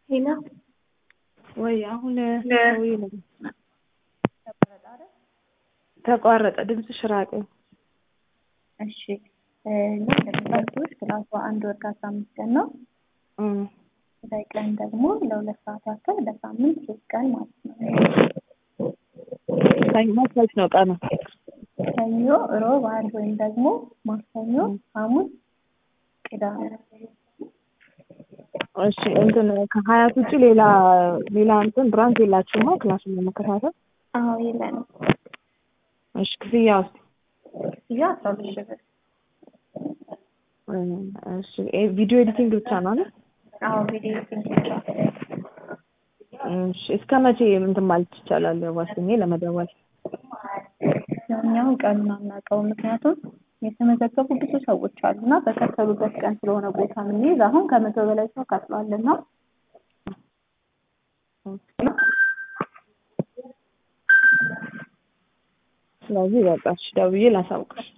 ሄሎ ወይ አሁን ተቋረጠ፣ ድምፅሽ ራቀ። እሺ እና እንደምታውቁት ክላሷ አንድ ወር ከአስራ አምስት ቀን ነው። ቀን ደግሞ ለሁለት ሰዓት ያክል በሳምንት ሶስት ቀን ማለት ነው። ሰኞ መች ነው ቀኑ? ሰኞ፣ ሮብ፣ ዓርብ ወይም ደግሞ ማክሰኞ፣ ሐሙስ፣ ቅዳሜ። እሺ እንትን ከሀያት ውጭ ሌላ ሌላ እንትን ብራንች የላችሁማ ክላሱን ለመከታተል? አዎ የለንም። እሺ ክፍያ ውስጥ ክፍያ አስራ ሁለት ሺህ ብር። እሺ ቪዲዮ ኤዲቲንግ ብቻ ነው አይደል? አዎ ቪዲዮ ኤዲቲንግ ብቻ። እሺ እስከ መቼ እንትን ማለት ይቻላል? ዋስኜ ለመደወል እኛው ቀኑን አናውቀውም። ምክንያቱም የተመዘገቡ ብዙ ሰዎች አሉ እና በከፈሉበት ቀን ስለሆነ ቦታ የምንይዝ አሁን ከመቶ በላይ ሰው ከፍሏልና ስለዚህ በቃ እሺ ደውዬ ላሳውቅሽ።